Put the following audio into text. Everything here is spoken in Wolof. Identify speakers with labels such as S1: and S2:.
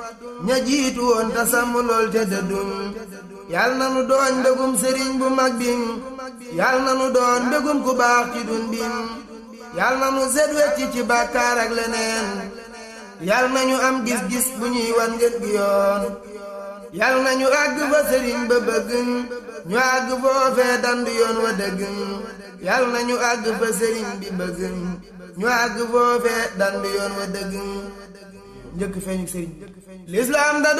S1: ña jiitu woon ta sàmm lool te dëddum yal na nu doon mbégum sëriñ bu mag bim yal na nu doon mbégum ku baax ci dun bim yal na nu set wecci ci bàkkaar ak leneen yal na ñu am gis-gis bu ñuy wan ngeen gi yoon yal na ñu àgg fa sëriñ ba bëgg ñu àgg foofee dandu yoon wa dëgg yal na ñu àgg fa sëriñ bi bëgg ñu àgg foofee dandu yoon wa dëgg njëkk feeñu sëriñ lislaam da